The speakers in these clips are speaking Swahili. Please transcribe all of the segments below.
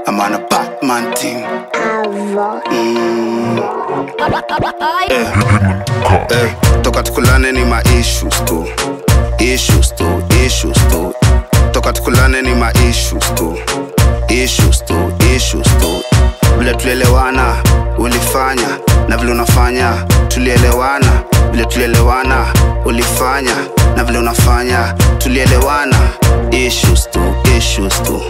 I'm on a Batman thing. Eh, eh, toka tukulane ni ma issues tu issues tu issues tu toka tukulane ni ma issues tu issues tu issues tu vile tulielewana ulifanya na vile unafanya tulielewana vile tulielewana ulifanya na vile unafanya tulielewana issues tu issues tu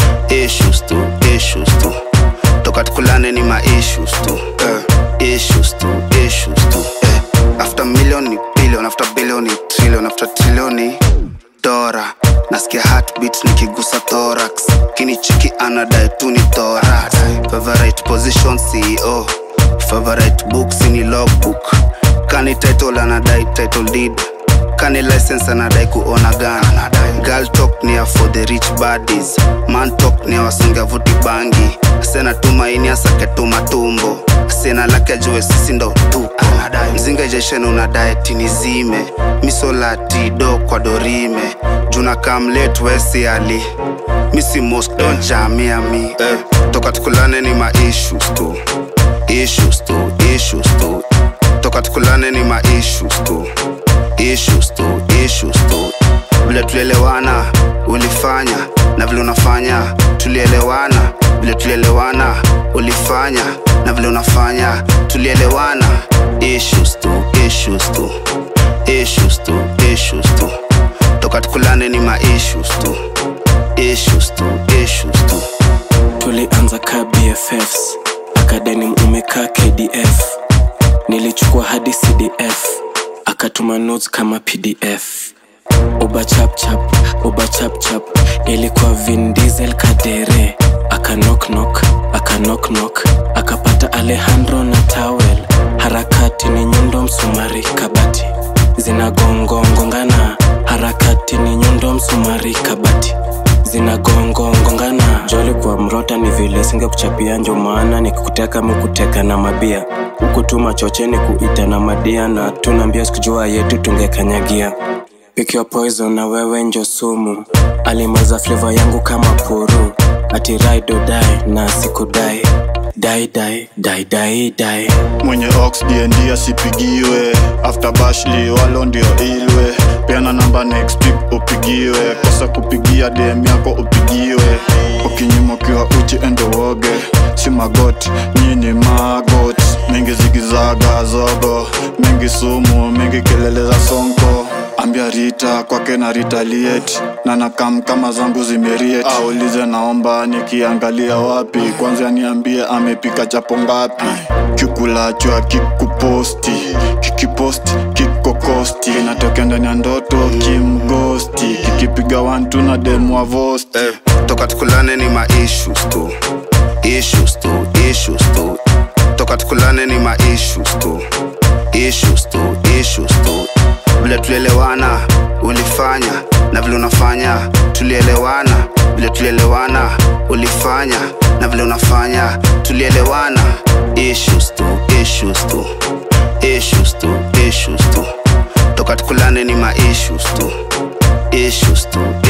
issues tu issues tu toka tukulane ni ma issues tu eh, issues tu issues tu eh. after million ni billion after billion ni trillion after trillion ni dora nasikia heartbeat nikigusa thorax kinichiki anadai tu ni thorax favorite position ceo favorite books ni logbook kani title anadai title deed kani license anadai kuona gana girl talk ni ya for the rich baddies man talk ni ya wasunga vuti bangi sena tumaini asake tumatumbo sena lake ajue sisi ndo tuko mzinga jeshen unadai tinizime misolati do kwa dorime juna kamlet wesi ali misi mosque don jamia mi eh, toka tukulane ni ma issues tu issues tu issues tu toka tukulane ni ma issues tu issues tu issues tu vile tulielewana ulifanya na vile unafanya tulielewana vile tulielewana ulifanya na vile unafanya tulielewana issues tu issues tu issues tu issues tu toka tukulane ni ma issues tu issues tu issues tu tulianza ka bffs akadeni umekaa kdf nilichukua hadi cdf akatuma notes kama pdf uba chapchap uba chapchap ilikuwa vin diesel kadere akanoknok akanoknok akapata alejandro na tawel harakati ni nyundo msumari kabati zinagongongongana harakati ni nyundo msumari kabati zinagongongongana joli kwa mrota ni vile singe kuchapia njo maana nikikuteka mukuteka na mabia huku tu machocheni kuita na madia na tunaambia sikujua yetu tungekanyagia Pick your poison na wewe njo sumu alimaza fleva yangu kama puru ati ride or die na sikudai dai dai dai dai dai mwenye ox dnd asipigiwe after bashli walo ndio ilwe peana namba next week upigiwe kosa kupigia dm yako upigiwe ukinyuma ukiwa uchi endo woge si magot nyini magot mingi zigizaga zogo mingi sumu mingi kelele za sonko ambia rita kwake na retaliate na nakam kama zangu zimeriet aulize naomba nikiangalia wapi kwanza niambie amepika chapo ngapi kikulachwa kikuposti kikiposti kikokosti natokea ndani ya ndoto kimgosti kikipiga wantu na demwa vosti eh, toka tukulane ni ma issues tu issues tu issues tu toka tukulane ni ma issues tu issues tu issues tu vile tulielewana ulifanya na vile unafanya tulielewana vile tulielewana ulifanya na vile unafanya tulielewana issues tu issues tu issues tu issues tu toka tukulane ni ma issues tu issues tu